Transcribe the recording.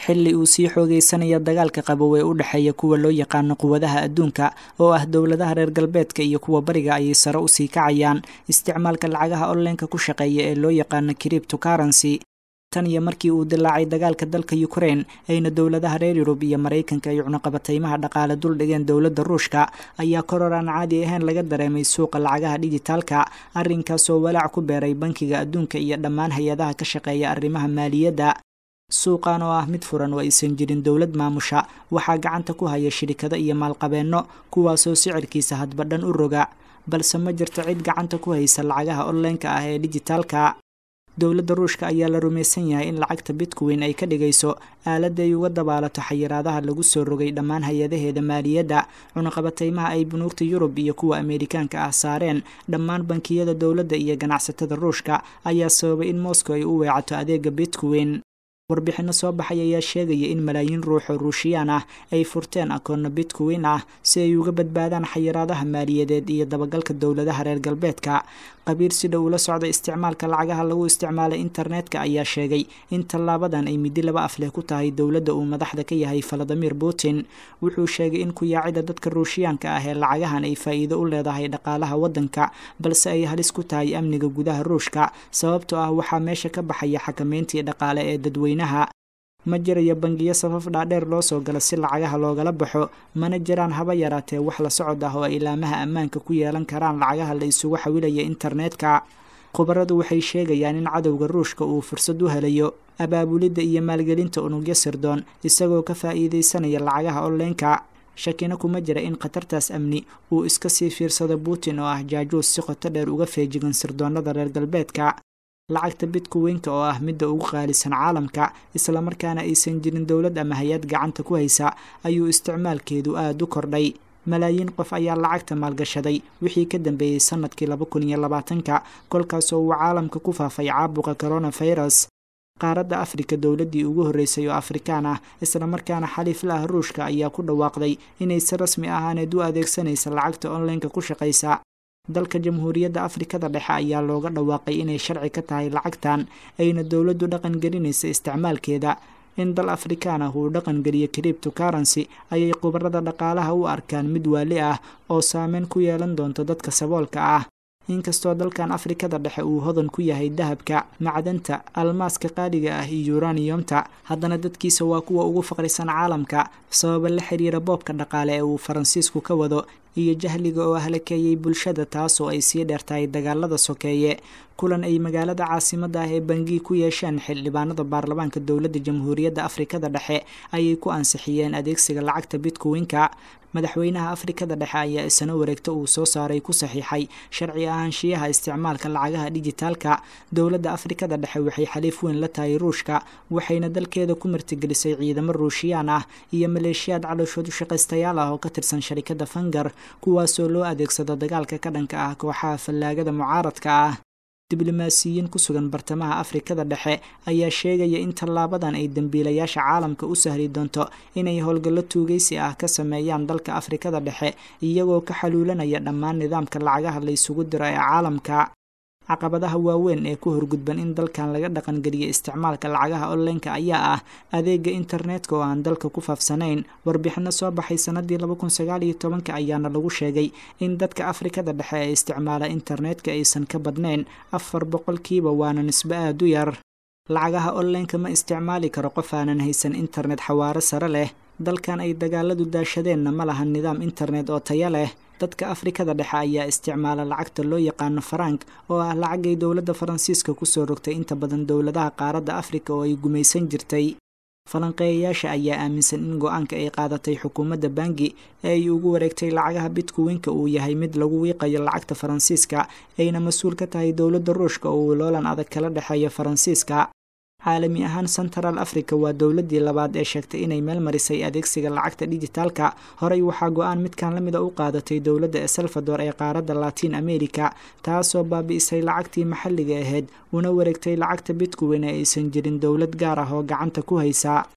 xilli uu sii xoogaysanaya dagaalka qabow ee u dhexeeya kuwa loo yaqaano quwadaha adduunka oo ah dowladaha reer galbeedka iyo kuwa bariga ayay sare usii kacayaan isticmaalka lacagaha onlineka ku shaqeeya ee loo yaqaano cripto currency tan iyo markii uu dilaacay dagaalka dalka ukraine ayna dowladaha reer yurub iyo maraykanka ay cunuqabataymaha dhaqaale dul dhigeen dowladda ruushka ayaa koror aan caadi ahayn laga dareemay suuqa lacagaha dhijitaalka arrinkaasoo walaac ku beeray bankiga adduunka iyo dhammaan hay-adaha ka shaqeeya arrimaha maaliyadda suuqan oo ah mid furan oo aysan jirin dowlad maamusha waxaa gacanta ku haya shirikado iyo maalqabeenno kuwaasoo sicirkiisa hadba dhan u roga balse ma jirto cid gacanta ku haysa lacagaha onlineka ah ee dhijitaalka dowladda ruushka ayaa la rumaysan yahay in lacagta bitcoin ay ka dhigayso aaladda ay uga dabaalato xayiraadaha lagu soo rogay dhammaan hay-adaheeda maaliyadda cunuqabataymaha ay bunuugta yurub iyo kuwa ameerikaanka ah saareen dhammaan bankiyada dowladda iyo ganacsatada ruushka ayaa sababay in moscow ay u weecato adeega bitcoin warbixinno soo baxay ayaa sheegaya in malaayiin ruux oo ruushiyaan ah ay furteen akoonno bitcoin ah si ay uga badbaadaan xayiraadaha maaliyadeed iyo dabagalka dowladaha reer galbeedka qabiir si dhow ula socda isticmaalka lacagaha lagu isticmaalay internetka ayaa sheegay in tallaabadan ay midi laba afleh ku tahay dowladda uu madaxda ka yahay valadimir putin wuxuu sheegay in kuyaacida dadka ruushiyaanka ah ee lacagahan ay faa'iido u leedahay dhaqaalaha waddanka balse ay halis ku tahay amniga gudaha ruushka sababtoo ah waxaa meesha ka baxaya xakameyntii dhaqaale ee dadweynaha ma jirayo bangiyo safaf dhaadheer loo soo galo si lacagaha loogala baxo mana jiraan haba yaraatee wax la socod ah oo ay ilaamaha ammaanka ku yeelan karaan lacagaha la isugu xawilaya internetka khubaradu waxay sheegayaan in cadowga ruushka uu fursad u helayo abaabulidda iyo maalgelinta unugyo sirdoon isagoo ka faa'iidaysanaya lacagaha onlineka shakina kuma jira in khatartaas amni uu iska sii fiirsado putin oo ah jaajuus si qoto dheer uga feejigan sirdoonnada reer galbeedka lacagta bitcoin-ka oo ah midda ugu qaalisan caalamka islamarkaana aysan jirin dowlad ama hay-ad gacanta ku haysa ayuu isticmaalkeedu aada u kordhay malaayiin qof ayaa lacagta maalgashaday wixii ka dambeeyey sanadkii laba kun iyo labaatanka kolkaasoo uu caalamka ku faafay caabuqa coronavirus qaaradda afrika dowladdii ugu horreysay oo afrikaan ah islamarkaana xaliif la ah ruushka ayaa ku dhawaaqday inay si rasmi ahaaneed u adeegsanaysa lacagta onlineka ku shaqaysa dalka jamhuuriyadda afrikada dhexe ayaa looga dhawaaqay inay sharci ka tahay lacagtan ayna dowladdu dhaqan gelinaysa isticmaalkeeda in dal afrikaan ah uu dhaqan geliyo cripto currency ayay khubarada dhaqaalaha u arkaan mid waali ah oo saameyn ku yeelan doonto dadka saboolka ah inkastoo dalkan afrikada dhexe uu hodan ku yahay dahabka macdanta almaaska qaaliga ah iyo yuraniyomta haddana dadkiisa waa kuwa ugu faqrisan caalamka sababa la xiriira boobka dhaqaale ee uu faransiisku ka wado iyo jahliga oo halakeeyey bulshada taasoo ay sii dheertahay dagaalada sokeeye kulan ay magaalada caasimadda ah ee bangii ku yeesheen xildhibaanada baarlamaanka dowladda jamhuuriyadda afrikada dhexe ayay ku ansixiyeen adeegsiga lacagta bitcoin-ka madaxweynaha afrikada dhexe ayaa isna wareegto uu soo saaray ku saxiixay sharci ahaanshiyaha isticmaalka lacagaha dhijitaalka dowladda afrikada dhexe waxay xaliif weyn la tahay ruushka waxayna dalkeeda ku martigelisay ciidamo ruushiyaan ah iyo maleeshiyaad calooshood u shaqaystayaal ah oo ka tirsan sharikadda fangar kuwaasoo loo adeegsado dagaalka ka dhanka ah kooxaha fallaagada mucaaradka ah diblomaasiyiin ku sugan bartamaha afrikada dhexe ayaa sheegaya in tallaabadan ay dembiilayaasha caalamka u sahli doonto inay howlgallo tuugaysi ah ka sameeyaan dalka afrikada dhexe iyagoo ka xaluulanaya dhammaan nidaamka lacagaha la ysugu diro ee caalamka caqabadaha waaweyn ee ku horgudban in dalkan laga dhaqangeliyo isticmaalka lacagaha onlineka ayaa ah adeega internetka oo aan dalka ku faafsanayn warbixino soo baxay sanadii laba kun sagaal iyo tobanka ayaana lagu sheegay in dadka afrikada dhexe ee isticmaala internetka aysan ka badnayn afar boqolkiiba waana nisbo aada u yar lacagaha onlineka ma isticmaali karo qof aanan haysan internet xawaaro sare leh dalkan ay dagaaladu daashadeenna ma lahan nidaam internet oo taya leh dadka afrikada dhexe ayaa isticmaala lacagta loo yaqaano farank oo ah lacagay dowladda faransiiska kusoo rogtay inta badan dowladaha qaaradda afrika oo ay gumaysan jirtay falanqeeyayaasha ayaa aaminsan in go-aanka ay qaadatay xukuumadda bangi ee ay ugu wareegtay lacagaha bitcoin-ka uu yahay mid lagu wiiqayo lacagta faransiiska ayna mas-uul ka tahay dowladda ruushka oo uu loolan adag kala dhexeeyo faransiiska caalami ahaan central africa waa dowladdii labaad ee sheegtay inay meel marisay adeegsiga lacagta dhijitaalka horey waxaa go-aan midkan la mida u qaadatay dowladda el salvador ee qaaradda latin america taasoo baabi'isay lacagtii maxalliga ahayd una wareegtay lacagta bitcoin ee aysan jirin dowlad gaar ah oo gacanta ku haysa